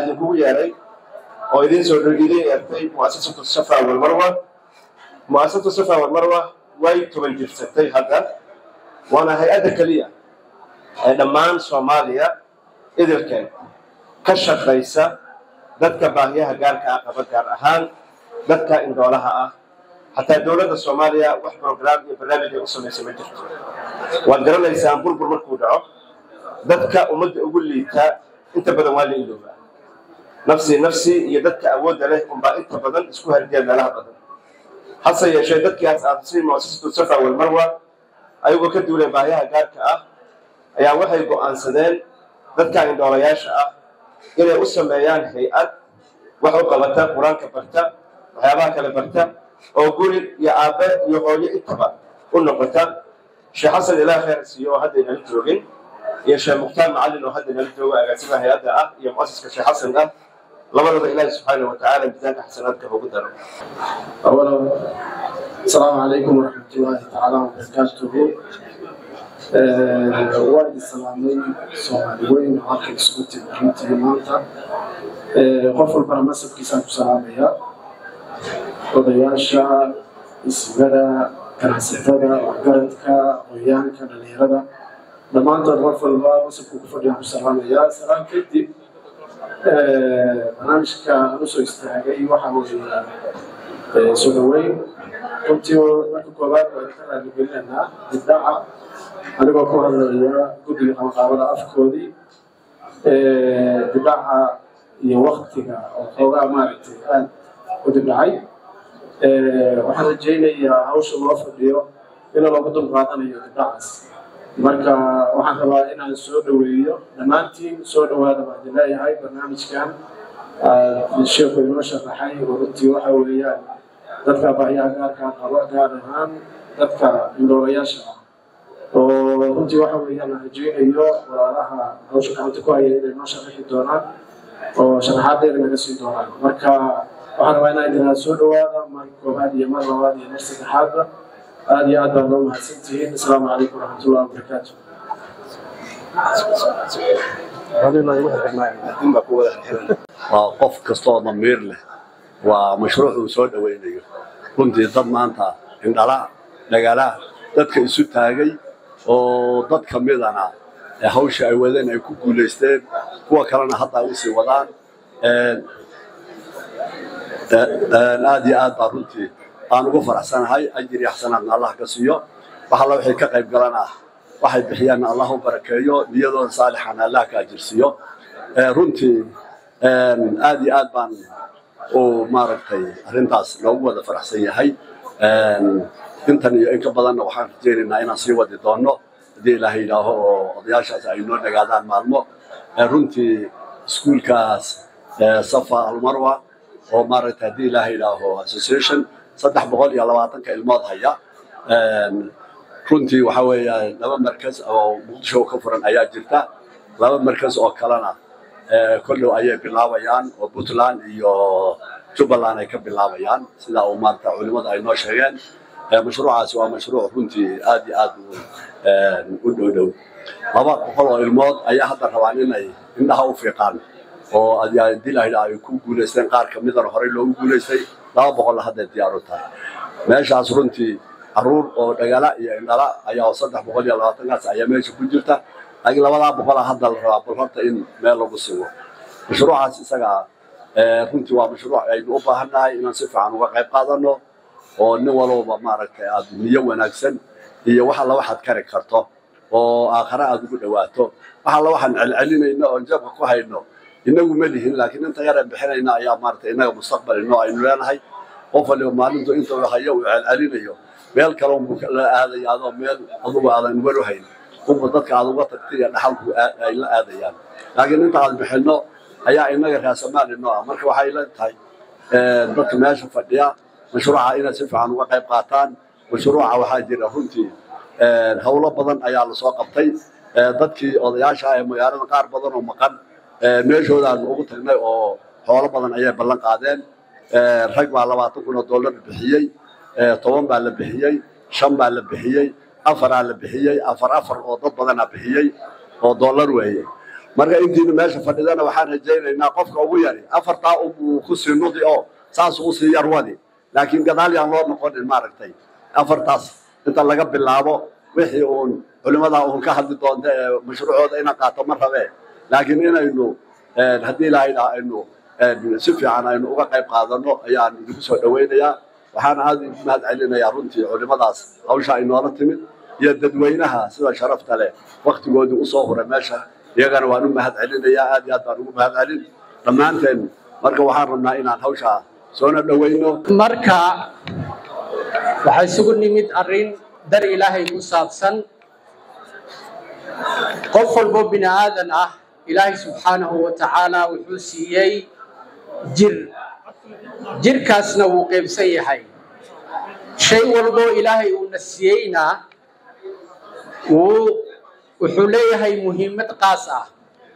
idinkugu yeeray oo idiin soo idin eertay mu'asasatu safa walmarwa mu'asasatu safa walmarwa way toban jirsatay hadda waana hay-adda keliya ee dhammaan soomaaliya idilkeen ka shaqaysa dadka baahiyaha gaarka ah qaba gaar ahaan dadka indhoolaha ah xataa dowladda soomaaliya wax brograam iyo barnaamij ay u samaysa ma jirto waad garanaysaan burbur markuu dhaco dadka ummadda ugu liitaa inta badan waa la iloobaa nafsi nafsi iyo dadka awoodda leh unbaa inta badan isku hardiya meelaha badan hase yeeshee dadkii asaasay muasasatu safa walmarwa ayagoo ka duuleen baahiyaha gaarka ah ayaa waxay go'aansadeen dadka indhoolayaasha ah inay u sameeyaan hay-ad wax u qabata qur-aanka barta waxyaabaha kale barta oo guri iyo aabbe iyo hooyo intaba u noqota sheekh xasan ilaah khayr siiyo oo hadda inala joogin iyo sheekh mukhtaar macallin oo hadda inala joogo agaasimaha hay-adda ah iyo mu'asiska sheekh xasan ah labadaba ilaahi subxaana wa tacaala miisaanka xasanaadka ugu daro أولا السلام عليكم ورحمة الله تعالى وبركاته والد السلامي سومالي وين عاقل سكوتي برنتي مانتا qof walbana masabkiisaan ku salaamaya odayaasha ismada ganacsatada waxgaradka aqoonyahanka dhalinyarada dhammaantood qof walba masabku ku fadhiyaan ku salaamaya salaam kadib barnaamijka aan usoo istaagay waxa weeye soo dhaweyn runtii marka koowaad waan ka raaligelinaynaa dibdhaca anigoo ku hadlaya guddiga qabanqaabada afkoodii dibdhaca iyo waktiga oo xoogaa maaragtay aad u dibdhacay waxaan rajaynayaa hawsha loo fadhiyo in loogu dulqaadanayo dibdhacaas marka waxaan rabaa inaan soo dhaweeyo dhammaantiin soo dhawaada baan idin leeyahay barnaamijkan sheekhu inoo sharaxay oo runtii waxa weeyaan dadka baahiyaha gaarkaa qaba gaar ahaan dadka indhoolayaasha ah oo runtii waxa weeyaan aan rajaynayo walaalaha hawsha gacanta ku haya inay noo sharaxi doonaan oo sharaxaad dheer naga sii doonaan marka waxaan rabaa inaan idinaa soo dhawaada mar koobaad iyo mar labaad iyo mar saddexaadba aad iyo aad baa noo mahadsantihiin asalaamu calaykum waraxmatullahi wabarakaatu waa qof kastooo damiir leh waa mashruuc uu soo dhowaynayo runtii dad maanta indhala dhagala dadka isu taagay oo dad ka midana hawsha ay wadeen ay ku guulaysteen kuwa kalena hadda ay usii wadaan aad iyo aad baa runtii aan ugu faraxsanahay ajir iyo xasanaadna allah ka siiyo wax alla wixii ka qayb galan ah waxay bixiyaanna allah u barakeeyo niyadooda saalixana allah ka ajirsiiyo runtii aad iyo aad baan u maaragtay arrintaas loogu wada faraxsan yahay intan iyo in ka badanna waxaan rajaynaynaa inaan sii wadi doonno haddii ilaahay yidhaaho oo odayaashaas ay noo dhagaadaan maalmo runtii iskuulkaas safa almarwa oo maaragtay haddii ilaahay yidhaaho association saddex boqol iyo labaatanka ilmood haya runtii waxa weeya laba markas oo muqdisho ka furan ayaa jirta laba markas oo kalena kollow ayay bilaabayaan oo puntland iyo jubbaland ay ka bilaabayaan sida uu maarata culimmadu ay noo sheegeen mashruucaasi waa mashruuc runtii aad iyo aad u dhow dhow laba boqol oo ilmood ayaa hadda rabaan inay indhaha u fiiqaan oo dilahda ay ku guulaysteen qaar ka midana horey loogu guulaystay laba boqolla hadday diyaar u tahay meeshaas runtii caruur oo dhagala iyo indhala ayaa saddex boqol iyo labaatankaas ayaa meesha ku jirta laakiin labadaa boqola hadda la rabaa bal horta in meel lagu sigo mashruucaas isaga runtii waa mashruuc aynu u baahannahay inaan si fiican uga qayb qaadano oo nin walowba maaragtay aad niyo wanaagsan iyo wax alla waxaad kari karto oo aakhare aad ugu dhawaato wax alla waxaan celcelinayno oon jabka ku hayno inagu ma lihin laakiin inta yareen bixinayna ayaa maaragtay innaga mustaqbal inoo aynu leenahay qof waliba maalintu inta uu hayo uu celcelinayo meel kale unbuu la aadaya adoo meel adugu aadan walu hayn unba dadka aad uga tagtay iyo dhaxalku ay la aadayaan laakiin inta aad bixinno ayaa inaga raasamaal inoo ah marka waxay la tahay dadka meesha fadhiya mashruuca inaad si fiican uga qayb qaataan mashruuca waxaa jira runtii howlo badan ayaa lasoo qabtay dadkii odayaasha ah ee magaalada qaar badan oo maqan meeshoodaan ugu tagnay oo xoolo badan ayay ballan qaadeen rag baa labaatan kun oo dollar bixiyey toban baa la bixiyey shan baa la bixiyey afaraa la bixiyey afar afar oo dad badanaa bixiyey oo dollar weeye marka intiina meesha fadhidana waxaan rajaynaynaa qofka ugu yari afartaa unbuu ku sii nudi oo saas u sii yarwadi laakiin gadaal yaan loo noqonin maaragtay afartaas inta laga bilaabo wixii uun culimmadaa uun ka hadli doonta ee mashruucooda inaan qaato ma rabee laakiin inaynu haddii ilaahayna aynu si fiican aynu uga qayb qaadano ayaan idinku soo dhawaynayaa waxaan aad idinku mahad celinayaa runtii culimmadaas hawsha ay noola timid iyo dadweynaha sida sharafta leh waktigoodii usoo huray meesha iyagana waan u mahad celinayaa aad iyo aad baan ugu mahad celin dhammaanteen marka waxaan rabnaa inaan hawshaa soona dhawayno marka waxaa isugu nimid arrin dar ilaahay ku saabsan qof walbo bini aadan ah ilaahay subxaanahu wa tacaala wuxuu siiyey jir jirkaasna wuu qaybsan yahay shay walbo ilaahay uuna siiyeyna wuu wuxuu leeyahay muhiimad qaas ah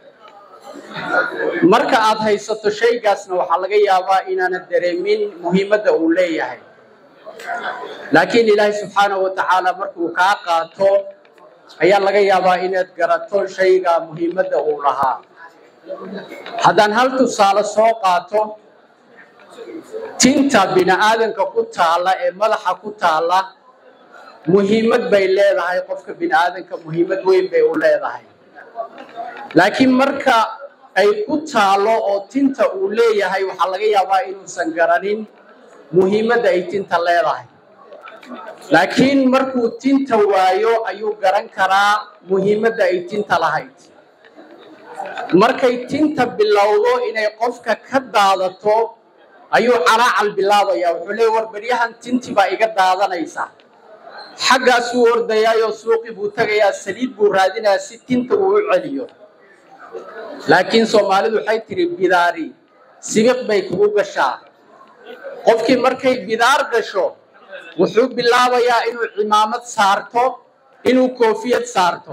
marka aad haysato shaygaasna waxaa laga yaabaa inaanad dareemin muhiimadda uu leeyahay laakiin ilaahay subxaanahu wa tacaala markuu kaa qaato ayaa laga yaabaa inaad garato shayga muhiimadda uu lahaa haddaan hal tusaale soo qaato tinta bini aadanka ku taalla ee madaxa ku taalla muhiimad bay leedahay qofka bini aadanka muhiimad weyn bay u leedahay laakiin marka ay ku taalo oo tinta uu leeyahay waxaa laga yaabaa inuusan garanin muhiimadda ay tinta leedahay laakiin markuu tinta waayo ayuu garan karaa muhiimadda ay tinta lahayd markay tinta bilowdo inay qofka ka daadato ayuu calaacal bilaabaya wuxuu leey war beryahan tinti baa iga daadanaysa xaggaasuu ordayaayoo suuqi buu tegayaa saliid buu raadinayaa si tinta uu u celiyo laakiin soomaalidu waxay tidhi bidaari sibiq bay kugu gashaa qofkii markay bidaar gasho wuxuu bilaabayaa inuu cimaamad saarto inuu koofiyad saarto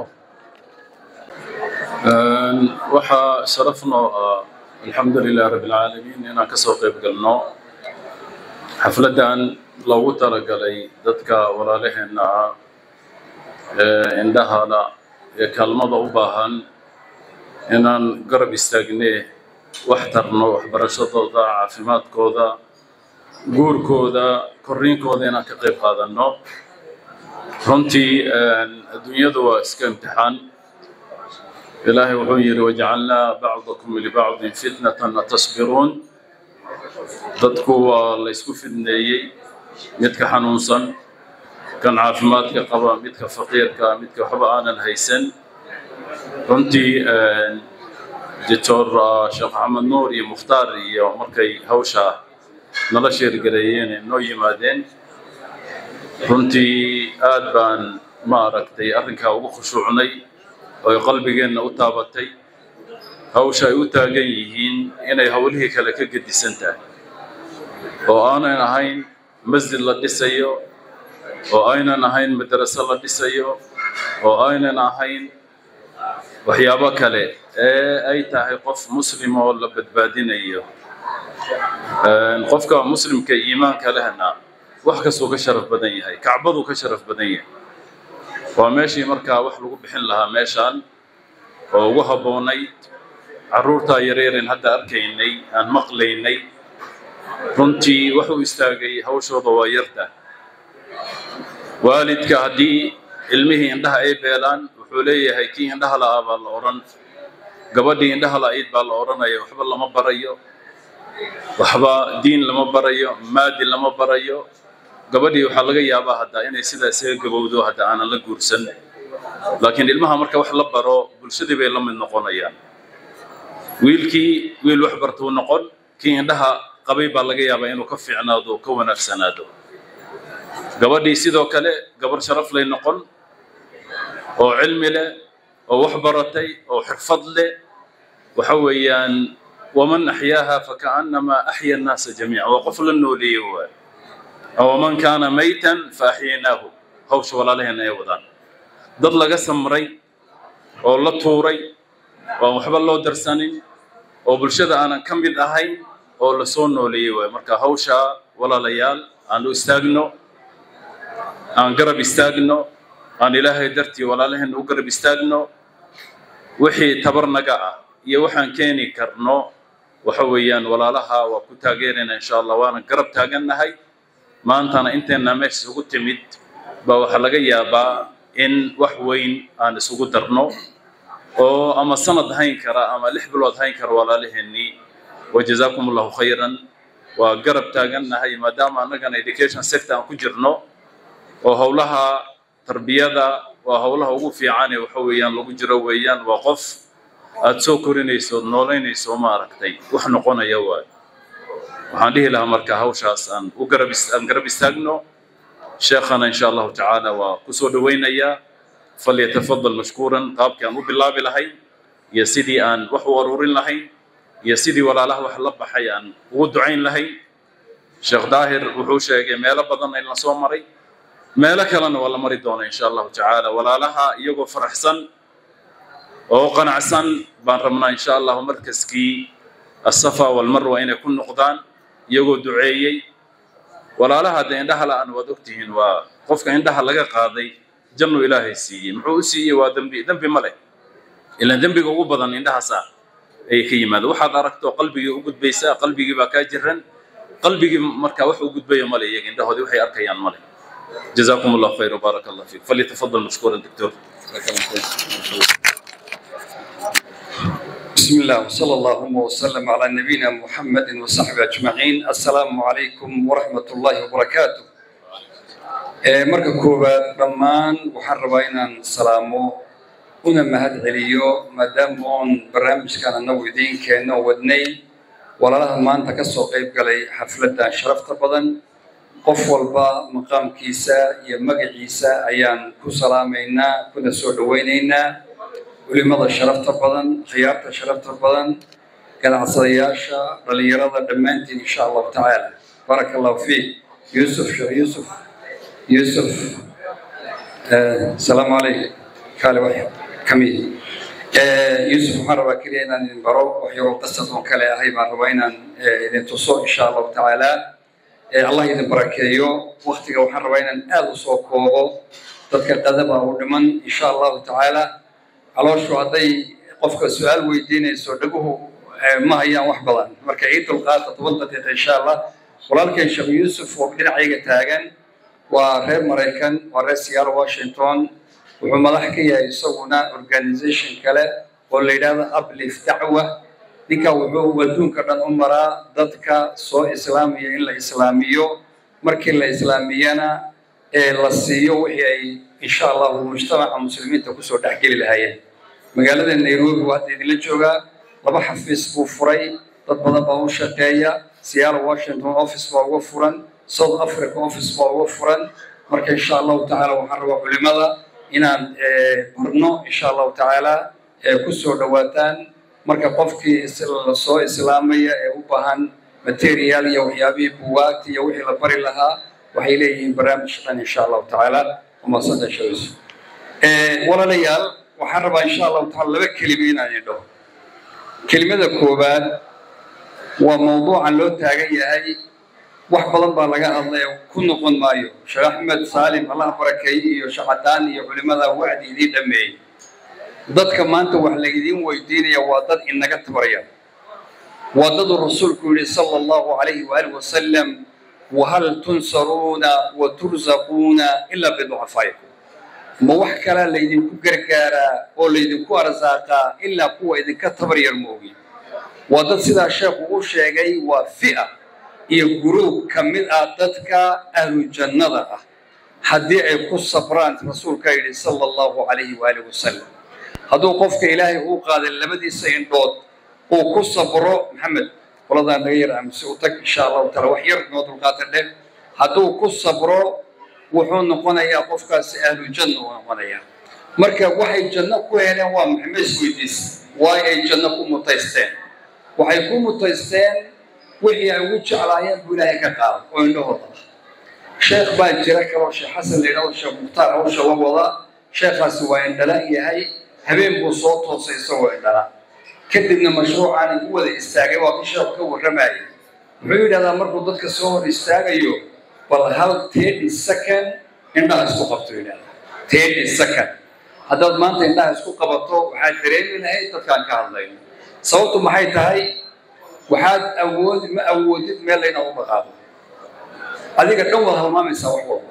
waxaa sharaf noo ah alxamdu lilah rabbi alcaalamiin inaan ka soo qayb galno xafladdan loogu talagalay dadka walaalaheenna ah ee indhahala ee kaalmada u baahan inaan garab istaagnee wax tarno waxbarashadooda caafimaadkooda guurkooda korriinkooda inaan ka qayb qaadanno runtii adduunyadu waa iska imtixaan ilaahay wuxuu yidhi wajacalnaa bacdakum libacdin fitnatan atasbiruun dadku waa la ysku fidneeyey midka xanuunsan kan caafimaadka qaba midka faqiirka midka waxba aanan haysan runtii doctor sheekh maxamed nuur iyo mukhtaar iyo markay hawsha nala sheergareeyeen noo yimaadeen runtii aad baan ma aragtay arrinkaa ugu khushuucnay oy qalbigeenna u taabatay hawsha ay u taagan yihiin inay howlihii kale ka gedisan tahay oo aanan ahayn masjid la dhisayo oo aynan ahayn madraso la dhisayo oo aynan ahayn waxyaabo kale ee ay tahay qof muslim oo la badbaadinayo qofka muslimka iimaanka lehna wax kastuu ka sharaf badan yahay kacbaduu ka sharaf badan yahay waa meeshii markaa wax lagu bixin lahaa meeshaan oo ugu habboonayd carruurtaa yareeren hadda arkaynay aan maqlaynay runtii wuxuu istaagay hawshooda waa yarta waalidka haddii ilmihii indhaha ay beelaan wuxuu leeyahay kii indhaha la'aa baa la odhan gabadhii indhaha la'ayd baa la odhanaya waxba lama barayo waxba diin lama barayo maadi lama barayo gabadhii waxaa laga yaabaa hadda inay sidaa isaga gabowdo hadda aanan la guursan laakiin ilmaha marka wax la baro bulshadii bay la mid noqonayaan wiilkii wiil wax bartuu noqon kii indhaha qabay baa laga yaabaa inuu ka fiicnaado ka wanaagsanaado gabadhii sidoo kale gabar sharaf lay noqon oo cilmi leh oo wax baratay oo xirfad leh waxa weeyaan waman axyaaha fakaannamaa axya annaasa jamiica waa qof la nooleeye waay waman kaana maytan faaxyaynaahu hawsha walaalaheen ay wadaan dad laga samray oo la tuuray oo aan waxba loo darsanin oo bulshada aanan ka mid ahayn oo la soo nooleeyey waay marka hawsha walaalayaal aan u istaagno aan garab istaagno aan ilaahay dartii walaalaheenna u garab istaagno wixii tabarnaga ah iyo waxaan keeni karno waxa weeyaan walaalaha waa ku taageerayna insha allah waana garab taagannahay maantana inteenna meesha isugu timid baa waxaa laga yaabaa in wax weyn aan isugu darno oo ama sanad hayn kara ama lix bilood hayn kara walaalaheennii wajazaakum allahu khayran waa garab taagannahay maadaama annagana education sector aan ku jirno oo howlaha tarbiyada waa howlaha ugu fiicane waxa weeyaan lagu jiro weeyaan waa qof aada soo korinayso noolaynayso ma aragtay wax noqonaya waayo waxaan dhihi lahaa marka hawshaas aan u garab aan garab istaagno sheekhana insha allahu tacaala waa kusoo dhawaynayaa falyatafadal mashkuuran qaabkii aan u bilaabi lahayn iyo sidii aan wax u aruurin lahayn iyo sidii walaalaha wax la baxay aan ugu ducayn lahayn sheekh daahir wuxuu sheegay meelo badan in la soo maray meelo kalena waa la mari doona insha allahu tacaala walaalaha iyagoo faraxsan oo qanacsan baan rabnaa insha allahu markaskii asafa walmarwa inay ku noqdaan iyagoo duceeyey walaalaha dee indhaha la-aan waad ogtihiin waa qofka indhaha laga qaaday jannu ilaahay siiyey muxuu u siiyey waa dembi dembi ma leh ilaan dembiga ugu badan indhahaasa ayay ka yimaada waxaad aragto qalbigii u gudbaysaa qalbigii baa kaa jiran qalbigii markaa wax u gudbaya male iyaga indhahoodii waxay arkayaan male جزاكم الله خير وبارك الله فيك فليتفضل مشكورا دكتور بسم الله وصلى الله وسلم على نبينا محمد وصحبه أجمعين السلام عليكم ورحمة الله وبركاته marka koowaad dhammaan waxaan rabaa inaan salaamo una mahad celiyo maadaama oon barnaamijkan annagu idiin keenno wadnay walaalaha maanta ka soo qayb galay xafladdan sharafta badan qof walba maqaamkiisa iyo magaciisa ayaan ku salaamaynaa kuna soo dhawaynaynaa culimada sharafta badan khiyaarta sharafta badan ganacsadayaasha dhalinyarada dhammaantiin insha allahu tacaala baaraka allahu fiik yuusuf sheekh yuusuf yuusuf asalaamu calaykum kaale wax kamid yuusuf waxaan rabaa keliya inaan idin baro wax yaroo qasad oo kale ahay baan rabaa inaan idin tuso insha allahu tacaala allah idin barakeeyo waktiga waxaan rabaa inaan aada u soo koobo dadka qadaba u dhiman insha allahu tacaala calooshu hadday qofka su-aal weydiinayso dhaguhu ma hayaan wax badan marka ciid dulqaata toban daqiiqa insha allah walaalkeen sheekh yuusuf oo dhinacayga taagan waa reer maraykan waa reer seattle washington wuxuu madax ka yahay isaguna organization kale oo la yidhahdo uplift dacwa ninka wuxuu adduunka dhan u maraa dadka soo islaamaya in la islaamiyo markii la islaamiyana ee la siiyo wixii ay insha allahu mujtamaca muslimiinta kusoo dhexgeli lahaayeen magaalada nairobi waa hadda idinla joogaa laba xafiis buu furay dad badan baa u shaqeeya seattle washington office baa uga furan south africa office baa uga furan marka insha allahu tacaala waxaan rabaa culimada inaan barno insha allahu tacaala kusoo dhawaataan marka qofkii soo islaamaya ee u baahan material iyo waxyaabihii buwaagta iyo wixii la bari lahaa waxay leeyihiin barnaamij dhan insha allahu tacaala umadsanta shays walaalayaal waxaan rabaa insha allahu taala laba kelime inaan idho kelimada koowaad waa mawduucan loo taagan yahay wax badan baa laga hadlay ku noqon maayo sheekh axmed saalim allah barakeeye iyo shacadaan iyo culimada wacdi idiin dhameeyey dadka maanta wax laidiin weydiinaya waa dad inaga tabarya waa daduu rasuulku yihi sala allahu calayhi waaalih wasalam wahal tunsaruuna wa tursaquuna ilaa biducafaa'ikum ma wax kalaa laydinku gargaaraa oo laydinku arsaaqaa ilaa kuwa idinka tabar yar moogi waa dad sidaa sheekhu u sheegay waa fi'a iyo guruub ka mid ah dadka ahlu jannada ah haddii ay ku sabraan rasuulkaa yidhi sala allahu calayhi waaalih wasalam hadduu qofka ilaahay uu qaaday labadiisa indhood uu ku sabro maxamed qoladaan naga yar aamise u tag insha allahu taala wax yar noo dulqaata dheh hadduu ku sabro wuxuu noqonayaa qofkaasi ahlu janna uu noqonayaa marka waxay janno ku heleen waa maxamed isweydiis waay ay janno ku mutaysteen waxay ku mutaysteen wixii ay ugu jeclaayeen buu ilaahay ka qaada oo indhahooda ah sheekh baa jira kaloo sheekh xasan la yidhahdo sheekh mukhtaar hawsha la wada sheekhaasi waa indhala yahay habeen buu soo toosay isagoo indhala kadibna mashruucaani ku wada istaagay waa kii sheekhu ka warramayay wuxuu yidhahdaa markuu dadka soo hor istaagayo bal hal thirty second indhaha isku qabto yidhahda thirty second haddaad maanta indhaha isku qabato waxaad dareemi lahayd dadkaan ka hadlayno sababtu maxay tahay waxaad awoodi ma awoodid meel layna u dhaqaaqo adiga dhan waad halmaamaysaa wax walba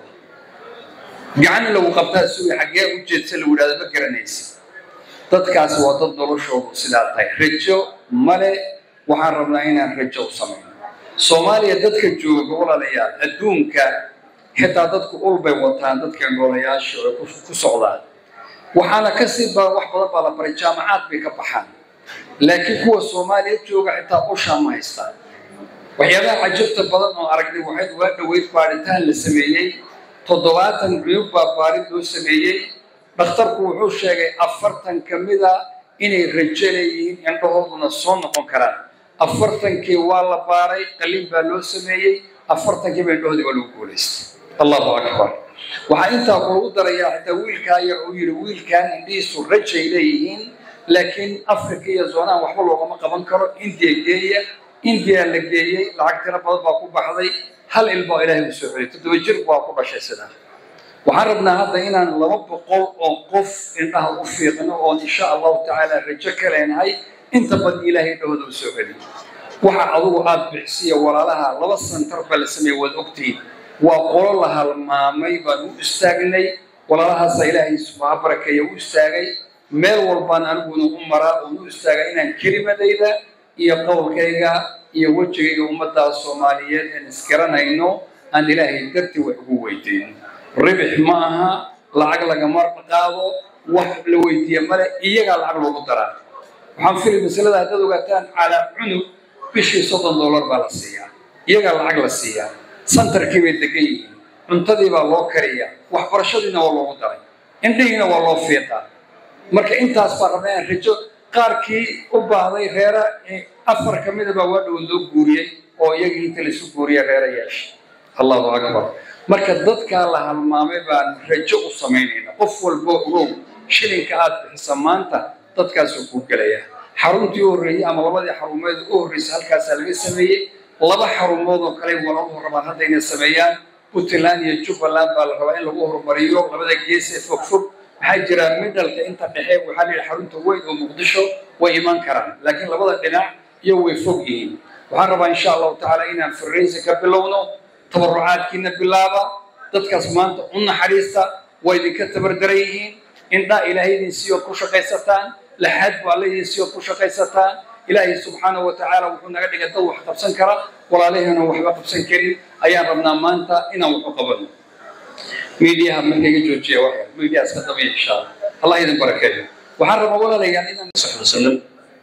gacan lagu qabtaa sugi xaggee u jeedsa lagu yidhahda ma garanaysa dadkaasi waa dad noloshoodu sidaa tahay rajo male waxaan rabnaa inaan rajo u samayno soomaaliya dadka jooga walaalayaal adduunka xitaa dadku ul bay wataan dadka noolayaasha oo ku socdaan waxaana kasii ba wax badan baa la baray jaamacaad bay ka baxaan laakiin kuwa soomaaliya jooga xitaa ushaa ma haystaan waxyaabaha cajabta badan oo aragnay waxay uga dhoweyd baaritaan la sameeyey toddobaatan cuyub baa baarid loo sameeyey dhakhtarku wuxuu sheegay afartan ka mida inay rajo leeyihiin indhahooduna soo noqon karaan afartankii waa la baaray qalin baa loo sameeyey afartankiiba indhahoodii waa lagu guulaystay allahu akbar waxaa intaa kuugu darayaa xitaa wiilkaa yar uu yidhi wiilkaan indhihiisu rajay leeyihiin laakiin africa iyo zoonaan waxba loogama qaban karo indiya geeya indiya la geeyey lacag tiro badan baa ku baxday hal ilbaa ilaahay u soo celiyay toddoba jir baa ku dhashay sidaa waxaan rabnaa hadda inaan laba boqol oo qof indhaha u fiiqno oon insha allahu tacaala rajo ka leenahay inta badan ilaahay indhahooda u soo celiyo waxa adugu aad bixisiya walaalaha laba santar baa la sameeyey waad ogtihiin waa qolo la halmaamay baan u istaagnay walaalahaasa ilaahay subaa barakeeya u istaagay meel walbaan aniguna u maraa oon u istaagay inaan kelimadayda iyo qowlkayga iyo wejigayga ummaddaa soomaaliyeed aan isgaranayno aan ilaahay dartii wax ugu weydiin ribix ma aha lacag lagama qaado wax la weydiiya male iyagaa lacag loogu daraa waxaan fili masalada haddaad ogaataan calaa cunug bishii soddon dollar baa la siiyaa iyagaa lacag la siiyaa santarkii bay degan yihiin cuntadii baa loo kariyaa waxbarashadiina waa loogu daray indhihiina waa loo fiiqaa marka intaas baa rabnaa inaan rajo qaarkii u baahday reera afar ka mida baa waa dhow loo guuriyey oo iyagii inta laisu guuriya reera yeesha allahu akbar marka dadkaa la halmaamay baan rajo u samaynayna qof walbo ogow shilinka aad bixisa maanta dadkaasuu kuu gelaya xaruntii u horreeyey ama labadii xarumeed u horreysay halkaasaa laga sameeyey laba xarumood oo kale walaluhu rabaan hadda inay sameeyaan puntland iyo jubbaland baa la rabaa in lagu horumariyo labada gees ee fogfog maxaa jira midhalka inta dhexe waxaa layidhi xarunta weyn oo muqdisho way iman karaan laakiin labada dhinac iyo way fog yihiin waxaan rabaa insha allahu tacaala inaan farraysi ka bilowno tabarucaadkiina bilaaba dadkaas maanta u naxariista waa idinka tabardaran yihiin indhaa ilaahay idin siiyood ku shaqaysataan laxaad buu alla idin siiyood ku shaqaysataan ilaahay subxaanahu wa tacaala wuxuu naga dhigay dad wax qabsan kara walaalaheenan waxba qabsan karin ayaan rabnaa maanta inaan waxu qabano miidiyaha marka iga joojiya wax miidiyaha iska dabiya insha allah allah idin barakeeyo waxaan rabaa walaalayaal inaan صحبه وسلم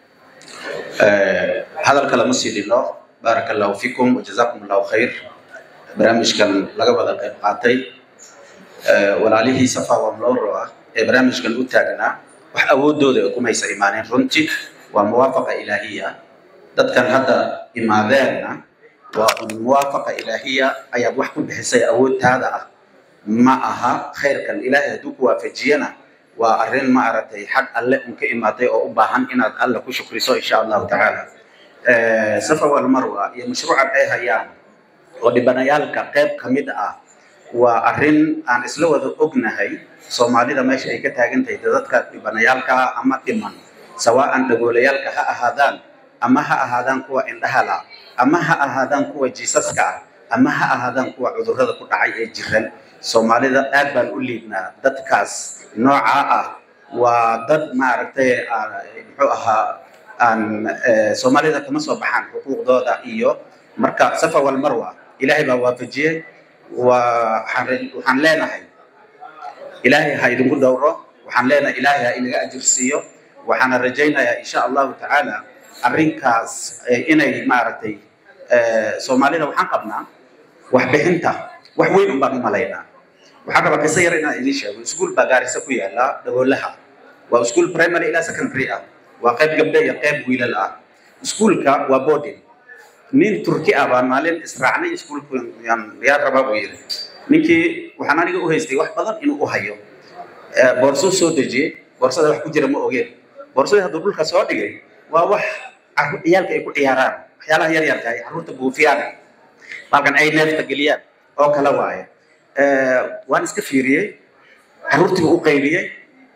هذا الكلام سيدنا بارك الله فيكم وجزاكم الله خير برامج كان لقب هذا قيب قاتي ولعليه صفا وملور برامج كان أتاقنا وحاود دودة يكون هيس إيمانين رنتي وموافقة إلهية دad kan hadda imaadeenna waa un muwaafaqa ilaahiya ayaad wax ku bixisay awoodtaada ah ma aha khayrkan ilaahay hadduu ku waafajiyana waa arrin ma aragtay xag alle un ka imaatay oo u baahan inaad alle ku shukriso insha allahu tacaala safa walmarwa iyo mashruucan ay hayaan oo dhibanayaalka qayb ka mid ah waa arrin aan isla wada ognahay soomaalida meesha ay ka taagan tahay dadka dhibanayaalka ah ama dhiman sawaan dhagoolayaalka ha ahaadaan ama ha ahaadaan kuwa indhahala ama ha ahaadaan kuwa jiisaska ah ama ha ahaadaan kuwa cudurrada ku dhacay ee jiran soomaalida aad baan u liibnaa dadkaas noocaa ah waa dad maaragtay muxuu ahaa aan soomaalida kama soo baxaan xuquuqdooda iyo marka safa walmarwa ilaahay baa waafajiyey waxaan leenahay ilaahay ha idinku dhowro waxaan leenahay ilaahay ha inaga ajir siiyo waxaana rajaynayaa insha allahu tacaala arrinkaas inay maaragtay soomaalida waxaan qabnaa waxbixinta wax weyn un baan u malaynaa waxaan rabaa qiso yar inaan idiin sheego iskuul baa gaarisa ku yaala dhagoolaha waa iskuul primary ilaa secondary ah waa qayb gabdhe iyo qayb wiilal ah iskuulka waa boarding nin turki ah baan maalin israacnay iskuulka yaa rabaa buu yiri ninkii waxaan aniga u haystay wax badan inuu u hayo boorsuu soo dejiyey boorsada wax ku jira ma ogeen boorsadii hadduu dhulka soo dhigay waa wax ciyaalka ay ku ciyaaraan waxyaalaha yar yarka ay carruurta buufiyaan balkan ay neefta geliyaan oo kale waaye waan iska fiiriyey carruurtii u qayliyey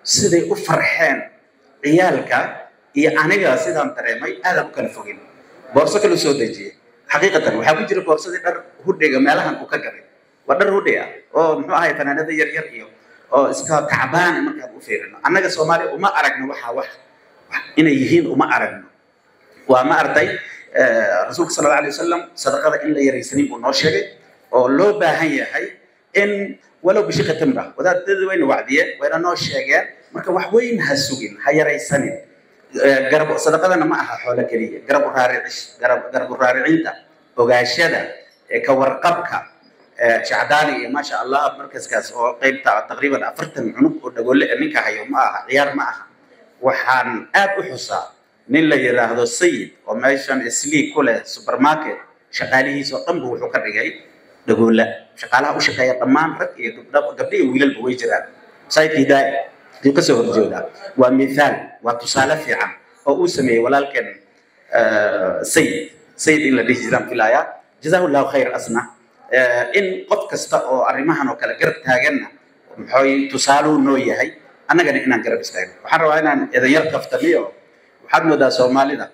siday u farxeen ciyaalka iyo aniga sidaan dareemay aadaan u kala fogin boorso kala soo dejiyey xaqiiqatan waxaa ku jira boorsadii dhar hudhiga meelahan uu ka galay waa dhar hudhi ah oo muxuu ahay fanaanada yar yar iyo oo iska tacbaan markaan u fiirino annaga soomaaliya uma aragno waxaa wax inay yihiin uma aragno waa ma arday rasuulka sala alla alay wasalam sadaqada in la yaraysanin buu noo sheegay oo loo baahan yahay in walow bishiqa timra wadaadadii wayna wacdiyeen wayna noo sheegeen marka wax weyn ha sugin ha yaraysanin garab sadaqadana ma aha xoolo keliya garab uraaricis garab garab uraaricinta ogaashada ka warqabka shacdaani iyo maasha allah markaskaas oo qaybta taqriiban afartan cunug oo dhagoole ninka hayo ma aha ciyaar ma aha waxaan aad u xusaa nin la yidhaahdo sayid oo meeshan islii ku leh supermarket shaqaalihiisa oo dhan bu wuxuu ka dhigay dhagoola shaqaalaha u shaqeeya dhammaan rag iyo gabdho gabdho iyo wiilalba way jiraan sayidka hidaaya ayuu kasoo horjeedaa waa mithaal waa tusaale fiican oo uu sameeyey walaalkeen sayid sayid in la dhihi jiraan filaaya jazahu llahu khayr asna in qof kasta oo arrimahan oo kale garab taaganna maxooy tusaaluu noo yahay annagana inaan garab istaagno waxaan rabaa inaan edanyar kaftamiyo waxaad moodaa soomaalida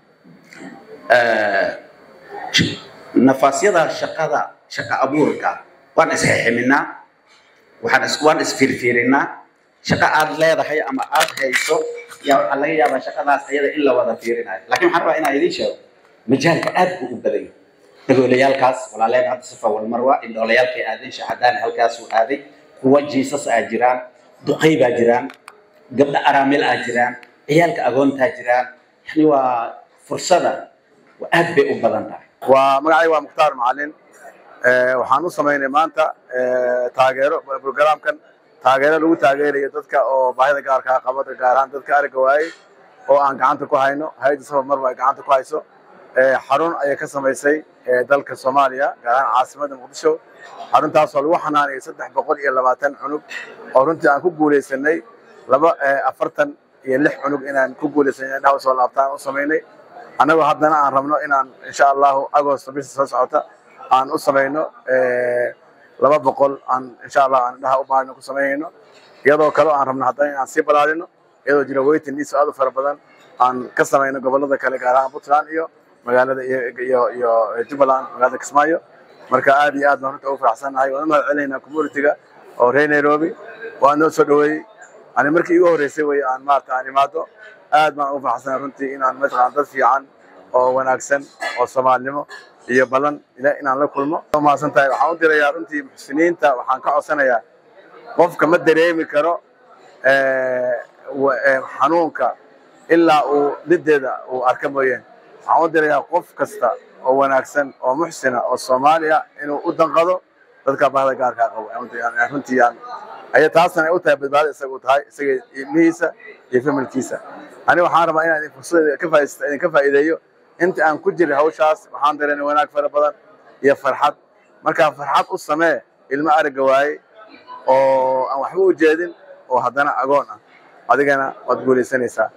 nafaasyada shaqada shaqa abuurka waan isxeximinaa waxaan is waan isfiirfiirinaa shaqa aad leedahay ama aad hayso yaa waxaa laga yaabaa shaqadaas ayada in la wada fiirinayo laakiin waxaan rabaa inaan idiin sheego majaalka aad buu u badan yahay dagoolayaalkaas walaaleen hadda sifa walmarwa indhoolayaalkay aadeen shahadaani halkaasuu aaday kuwa jiisas aa jiraan duqay baa jiraan gabdho araamil aa jiraan ciyaalka agoontaa jiraan yani waa fursada aad bay u badan tahay waa magacayga waa mukhtaar macalin waxaan u samaynay maanta taageero programkan taageero lagu taageerayo dadka oo baahida gaarkaa qaba gaar ahaan dadka aragga waayey oo aan gacanta ku hayno hay-adda safar marba ay gacanta ku hayso xarun ayay ka samaysay dalka soomaaliya gaar ahaan caasimadda muqdisho xaruntaasoo lagu xanaanayay saddex boqol iyo labaatan cunug oo runtii aan ku guulaysanay laba afartan iyo lix cunug inaan ku guulaysanay indhaha usoo laabtaan u samaynay annagoo haddana aan rabno inaan insha allahu agosto bisha soo socota aan u samayno laba boqol aan insha allah aan indhaha u maalino ku samaynayno iyadoo kale aan rabno haddana inaan sii balaadino iyadoo jira weytin iiso aad u fara badan aan ka samayno gobollada kale gaar ahaan puntland iyo magaalada iyo iyo jubbaland magaalada kismaayo marka aad iyo aad baan runta ugu faraxsannahay waan u mahad celinaynaa communitiga oo reer nairobi waan noo soo dhaweeyey ani markii igu horreysay wey aan maarata aan imaado aad baan ugu faraxsanahay runtii inaan mataqaan dad fiican oo wanaagsan oo soomaalinimo iyo ballan inaan la kulmo mahadsan tahay waxaan u dirayaa runtii muxsiniinta waxaan ka codsanayaa qofka ma dareemi karo xanuunka ilaa uu lideeda uu arka mooyeen waxaan u dirayaa qof kasta oo wanaagsan oo muxsina oo soomaaliya inuu u danqado dadka bahda gaarkaa qabo runtii aya taasna ay u tahay badbaado isaga u tahay isaga ilmihiisa iyo familkiisa ani waxaan rabaa inaan fursada ka faa'iideysto idinka faa'iideeyo inta aan ku jiray hawshaas waxaan dareemay wanaag fara badan iyo farxad markaa farxad u samee ilmo aragga waaye oo aan waxba u jeedin oo haddana agoon ah adigana waad guulaysanaysaa